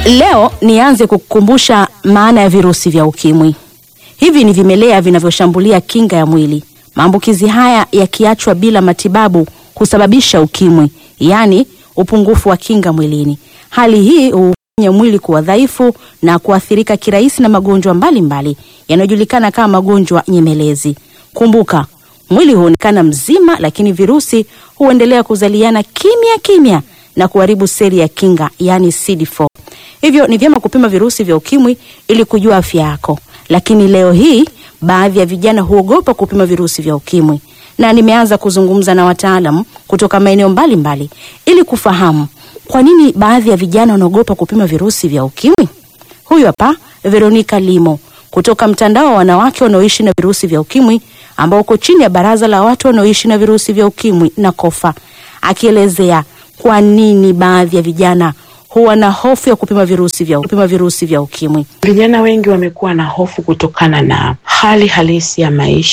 Leo nianze kukukumbusha maana ya virusi vya ukimwi. Hivi ni vimelea vinavyoshambulia kinga ya mwili. Maambukizi haya yakiachwa bila matibabu husababisha ukimwi, yaani upungufu wa kinga mwilini. Hali hii hufanya mwili kuwa dhaifu na kuathirika kirahisi na magonjwa mbalimbali yanayojulikana kama magonjwa nyemelezi. Kumbuka, mwili huonekana mzima, lakini virusi huendelea kuzaliana kimya kimya na kuharibu seli ya kinga, yaani CD4. Hivyo ni vyema kupima virusi vya ukimwi ili kujua afya yako. Lakini leo hii baadhi ya vijana huogopa kupima virusi vya ukimwi, na nimeanza kuzungumza na wataalam kutoka maeneo mbalimbali ili kufahamu kwa nini baadhi ya vijana wanaogopa kupima virusi vya ukimwi. Huyu hapa Veronica Limo kutoka mtandao wa wanawake wanaoishi na virusi vya ukimwi ambao uko chini ya baraza la watu wanaoishi na virusi vya ukimwi na kofa, akielezea kwa nini baadhi ya vijana huwa na hofu ya kupima virusi vya, kupima virusi vya ukimwi. Vijana wengi wamekuwa na hofu kutokana na hali halisi ya maisha